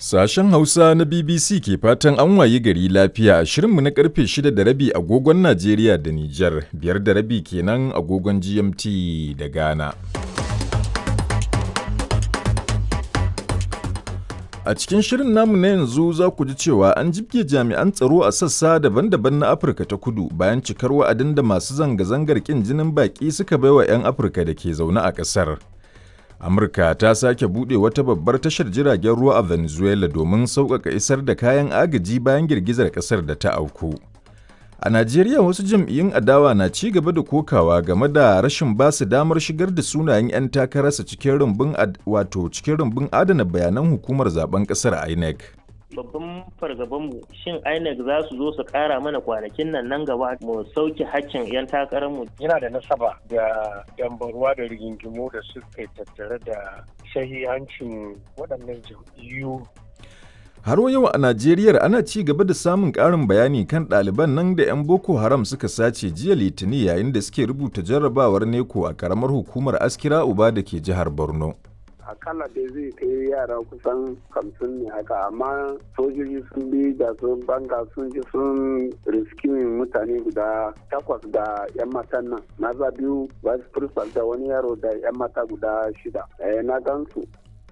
Sashen Hausa na BBC ke fatan an wayi gari lafiya a shirinmu na karfe 6 da rabi agogon Najeriya da Nijar, biyar da rabi kenan agogon GMT da Ghana. A cikin shirin namu na yanzu za ku ji cewa an jibge jami'an tsaro a sassa daban-daban na Afirka ta kudu bayan cikar wa'adin da masu zanga-zangar ƙin jinin baƙi suka baiwa 'yan Afirka da ke zaune a ƙasar. Amurka ta sake buɗe wata babbar tashar jiragen ruwa a Venezuela domin sauƙaƙa isar da kayan agaji bayan girgizar ƙasar da ta auku. A Najeriya wasu jam'iyyun adawa na ci gaba da kokawa game da rashin ba su damar shigar da sunayen 'yan takararsa cikin rumbun wato cikin rumbun adana bayanan hukumar zaben ƙasar INEC. babban fargabanmu shin INEC za su zo su kara mana kwanakin nan nan gaba mu sauke hakkin 'yan takararmu. Yana da nasaba da dambarwa da rigingimu da suka tattare da shahihancin waɗannan jam'iyyu. Har yau a Najeriya ana ci gaba da samun ƙarin bayani kan ɗaliban nan da 'yan Boko Haram suka sace jiya Litinin yayin da suke rubuta jarrabawar neko a ƙaramar hukumar Askira Uba da ke jihar Borno. akalla dai zai kai yara kusan hamsin ne haka amma sojoji sun bi da sun banga sun ji sun riskimin mutane guda takwas da yan matan nan maza biyu vice principal da wani yaro da yan mata guda shida eh, na gansu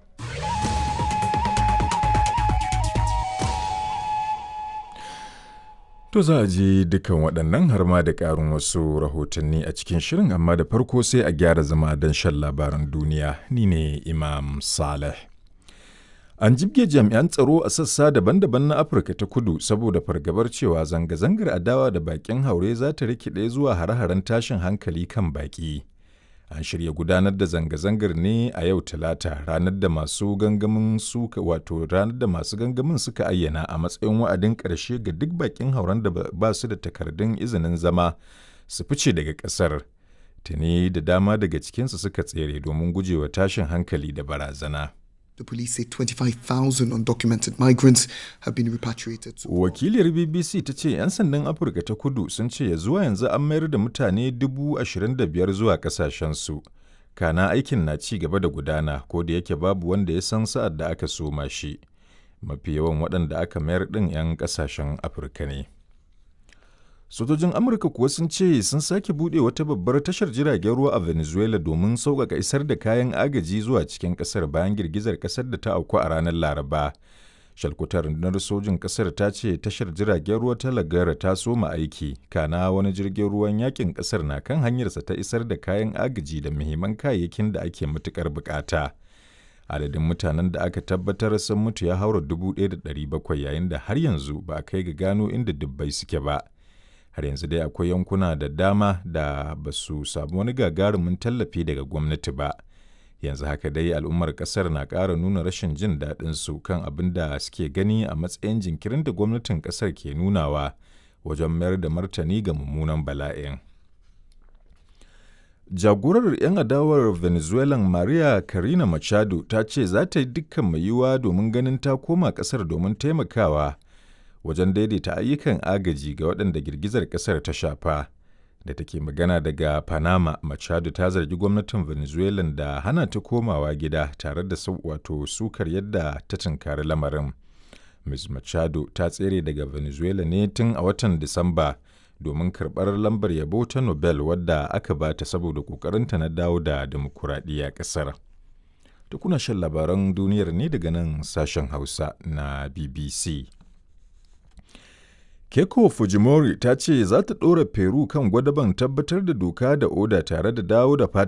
To za a je dukan waɗannan har ma da ƙarin wasu rahotanni a cikin shirin amma da farko sai a gyara zama don shan labaran duniya ni ne Imam Saleh. An jibge jami'an tsaro a sassa daban-daban na Afirka ta kudu saboda fargabar cewa zanga-zangar adawa da baƙin haure za ta rikide zuwa hare-haren tashin hankali kan baƙi. An shirya gudanar da zanga-zangar ne a yau Talata ranar da masu gangamin suka wato ranar da masu gangamin suka ayyana a matsayin wa'adin ƙarshe ga duk bakin hauren da ba su da takardun izinin zama su fice daga ƙasar. Tuni da dama daga cikinsu suka tsere domin gujewa tashin hankali da barazana. The police say 25,000 undocumented migrants have been repatriated. To Wakiliyar BBC ta ce 'yan sandan Afirka ta kudu sun ce ya zuwa yanzu an mayar da mutane 25,000 zuwa kasashensu. Kana aikin na ci gaba da gudana ko da yake babu wanda ya san sa'ad da aka soma shi. Mafi yawan waɗanda aka mayar ɗin 'yan ƙasashen Afirka ne. Sojojin Amurka kuwa sun ce sun sake buɗe wata babbar tashar jiragen ruwa a Venezuela domin sauƙaƙa isar da kayan agaji zuwa cikin ƙasar bayan girgizar ƙasar da ta auku a ranar Laraba. Shalkutar rundunar sojin ƙasar ta ce tashar jiragen ruwa ta Lagara ta soma aiki, kana wani jirgin ruwan yakin ƙasar na kan hanyarsa ta isar da kayan agaji da muhimman kayayyakin da ake matuƙar buƙata. Adadin mutanen da aka tabbatar sun mutu ya haura 1,700 yayin da har yanzu ba a kai ga gano inda dubbai suke ba. har yanzu dai akwai yankuna da dama da ba su samu wani gagarumin tallafi daga gwamnati ba yanzu haka dai al'ummar kasar na ƙara nuna rashin jin daɗin su kan abin da suke gani a matsayin jinkirin da gwamnatin kasar ke nunawa wajen mayar da martani ga mummunan bala'in jagorar 'yan adawar venezuelan maria karina machado ta ce za ta yi dukkan mai yiwuwa domin ganin ta koma kasar domin taimakawa wajen daidaita ayyukan agaji ga waɗanda girgizar ƙasar ta shafa da take magana daga panama machado ta zargi gwamnatin venezuela da hana ta komawa gida tare da wato sukar yadda ta tunkari lamarin ms machado ta tsere daga venezuela ne tun a watan disamba domin karɓar lambar yabo ta nobel wadda aka ba ta saboda ƙoƙarinta na dawo da dimokuraɗiyya ƙasar kuna shan labaran duniyar ne daga nan sashen hausa na bbc Keiko Fujimori ta ce za ta ɗora Peru kan gwadaban tabbatar da doka da oda tare da dawo da fatan